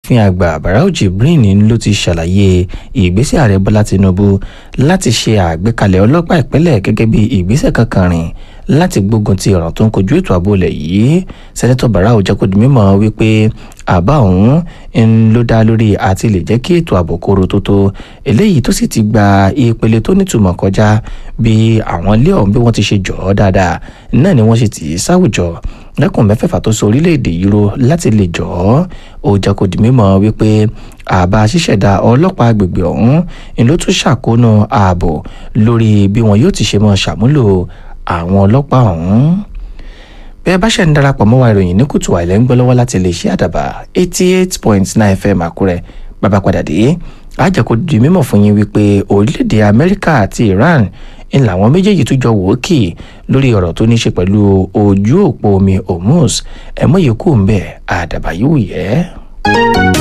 asòfin àgbà barau jibrin ló ti ṣàlàyé ìgbésẹ̀ ààrẹ bọ́lá tinubu láti ṣe àgbékalẹ̀ ọlọ́pàá ìpínlẹ̀ gẹ́gẹ́ bí ìgbésẹ̀ kankan rìn láti gbógun ti ọ̀ràn tó ń kojú ètò ààbò ilẹ̀ yìí sẹ́nẹ́tọ̀ barau jẹ́ kó di mímọ̀ wípé àbá òun ń ló dá lórí àti lè jẹ́ kí ètò ààbò kóró tó tó eléyìí tó sì ti gba ìpele tó nítumọ̀ kọjá bí àwọn ilé ọ̀hún bí wọ́n ti ṣe jọ̀ ọ́ dáadáa náà ni wọ́n ṣe tì í sáwùjọ lẹ́kùn mẹ́fẹ̀ẹ̀fà tó so orílẹ̀-èdè yìí ro láti lè jọ̀ ọ́ ó jẹ́ kó di mímọ̀ wípé àbá ṣíṣẹ̀dá ọlọ́pàá agbègbè ọ̀hún ni ló tún ṣàkóónú ààbò lórí bí wọn yóò ti ṣe mọ́ ṣàmúlò àwọn ọlọ́pàá ọ̀hún bẹ́ẹ̀ bá ṣe ń darapọ̀ mọ́ wa ìròyìn ní kùtù àìlẹ́ ń gbọ́ lọ́wọ́ láti lè ṣe àdàbà eighty eight point nine fm àkúrẹ́ bàbá padà dé àjẹkù di mímọ̀ fún yín wípé orílẹ̀-èdè amẹ́ríkà àti iran ń làwọn méjèèjì tún jọ wò ó kì lórí ọ̀rọ̀ tó ní ṣe pẹ̀lú ojú òpó omi hormuz ẹ̀mọ́ yìí kù ń bẹ̀ àdàbà yìí wù yẹ́.